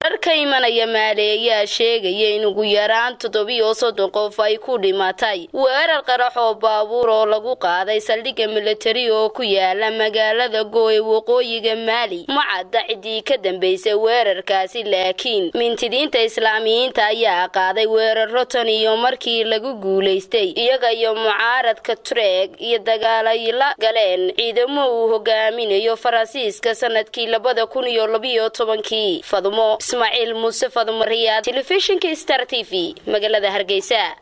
warar ka imanaya maali ayaa sheegaya in ugu yaraan toddobiyo soddon qof ay ku dhimatay weerar qarax oo baabuur oo lagu qaaday saldhigga militari oo ku yaala magaalada go ee waqooyiga maali ma cadda ciddii ka dambaysay weerarkaasi laakiin mintidiinta islaamiyiinta ayaa qaaday weeraro tan iyo markii lagu guulaystay iyaga iyo mucaaradka tureeg iyo dagaalay la galeen ciidamo uu hogaaminayo faransiiska sanadkii labada kun iyo labiyo tobankii fadumo ismaaciil muuse fadumo riyaad telefishinka star t v magaalada hargeysa